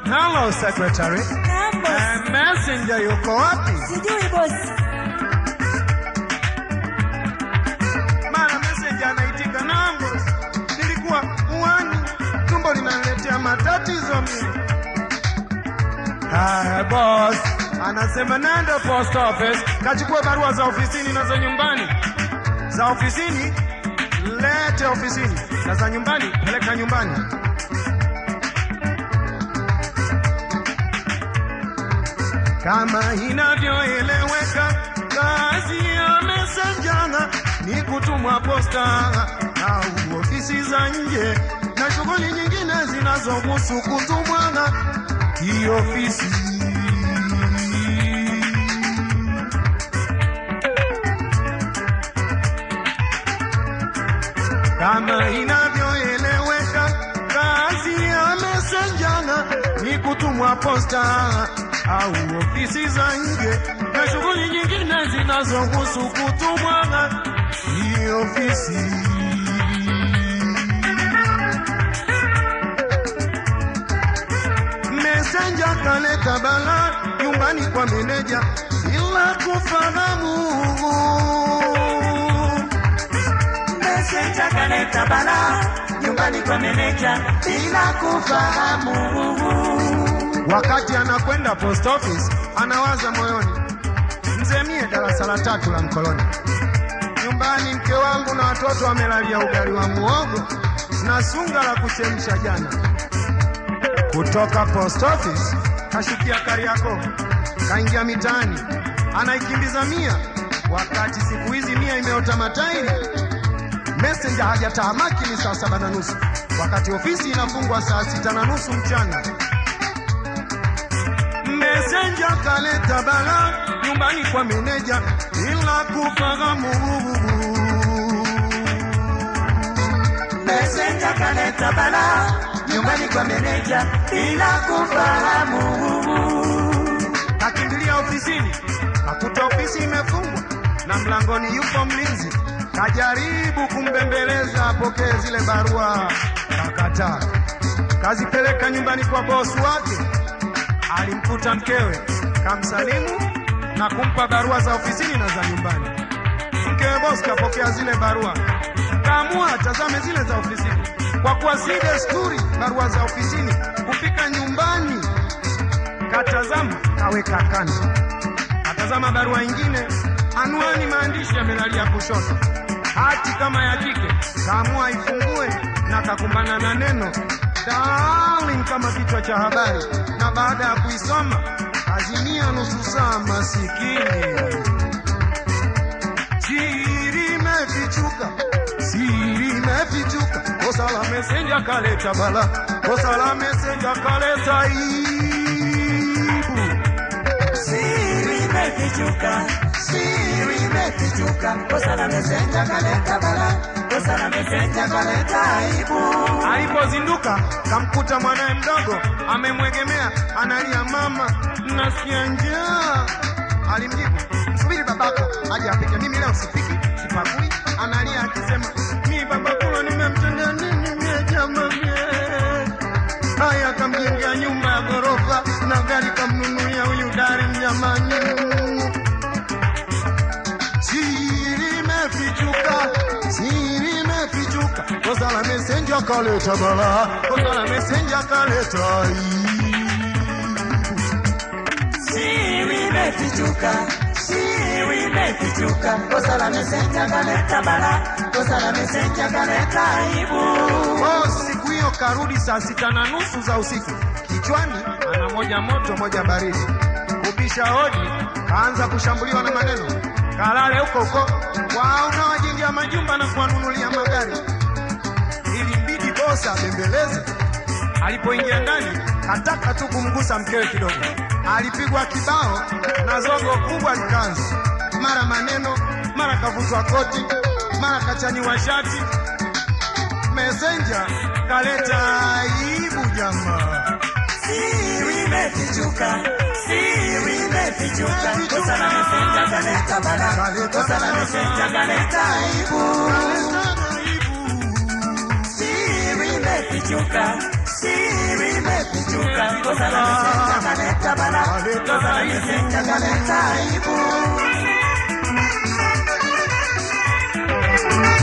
Hello secretary. Naam boss. Eh, messenger yuko wapi? Sijui boss. Mara messenger anaitika naam boss. Nilikuwa uwani, tumbo linaniletea matatizo mimi. Haya boss, anasema nenda post office kachukua barua za ofisini na za nyumbani. Za ofisini lete ofisini, na za nyumbani peleka nyumbani. Kama inavyoeleweka, kazi ya messenger ni kutumwa posta au ofisi za nje na shughuli nyingine zinazohusu kutumwa kiofisi. Kama inavyoeleweka, kazi ya messenger ni kutumwa posta au ofisi za nje na shughuli nyingine zinazohusu kutumwa kiofisi. Messenger kaleta bala nyumbani kwa meneja bila kufahamu. Messenger kaleta bala nyumbani kwa meneja bila kufahamu. Wakati anakwenda post office, anawaza moyoni, mzee mie darasa la tatu la mkoloni, nyumbani mke wangu na watoto wamelalia ugali wa muogo na sunga la kuchemsha jana. Kutoka post office kashukia Kariakoo, kaingia mitaani, anaikimbiza mia, wakati siku hizi mia imeota matairi. Messenger hajatahamaki ni saa saba na nusu, wakati ofisi inafungwa saa sita na nusu mchana. Messenger kaleta bala nyumbani kwa meneja bila kufahamu. Messenger kaleta bala nyumbani kwa meneja bila kufahamu. Kakimbilia ofisini, kakuta ofisi imefungwa na mlangoni yupo mlinzi. Kajaribu kumbembeleza apokee zile barua, kakataa. Kazipeleka nyumbani kwa bosi wake, alimkuta mkewe, kamsalimu na kumpa barua za ofisini na za nyumbani. Mkewe bosi kapokea zile barua, kaamua atazame zile za ofisini, kwa kuwa si desturi barua za ofisini kufika nyumbani katazama kaweka kando, katazama barua ingine, anwani maandishi yamelalia kushoto, hati kama ya kike, kaamua ifungue na kakumbana na neno darling kama kichwa cha habari, na baada ya kuisoma azimia nusu saa. Masikini, siri imefichuka, siri imefichuka, kosa la mesenja kaleta bala, kosa la mesenja kaleta aibu. Siri imefichuka, siri imefichuka, kosa la messenger kaleta bala, kosa la messenger kaleta aibu. Alipozinduka kamkuta mwanaye mdogo amemwegemea, analia, mama, nasikia njaa. Alimjibu, msubiri babako aje apike, mimi leo sipiki, sipakui. Analia akisema, mi babakulo nimemtendea nini mie jamani? Haya, kamjengea nyumba ya ghorofa na gari kamnunulia huyu dari jamani. Siri imefichuka, siri imefichuka, kosa la mesenja kaleta bala, kosa la mesenja kaleta aibu. Siri imefichuka, siri imefichuka, kosa la messenger kaleta bala, kosa la messenger kaleta aibu. Oh, siku hiyo karudi saa sita na nusu za usiku, kichwani ana moja moto moja baridi. Kubisha hodi, kaanza kushambuliwa na maneno, kalale huko huko, wao unawajengea majumba na kuwanunulia magari. Ilimbidi bosa abembeleze. Alipoingia ndani, kataka tu kumgusa mkewe kidogo, alipigwa kibao na zogo kubwa likaanza, mara maneno, mara kavutwa koti, mara kachaniwa shati. Messenger kaleta aibu jamaa. Siri imefichuka, siri imefichuka, kosa la messenger kaleta bala, kosa la messenger kaleta aibu. Kaleta aibu. Siri imefichuka, siri imefichuka, limefichuka, kosa la mesenja kaleta bala, kosa la mesenja kaleta aibu.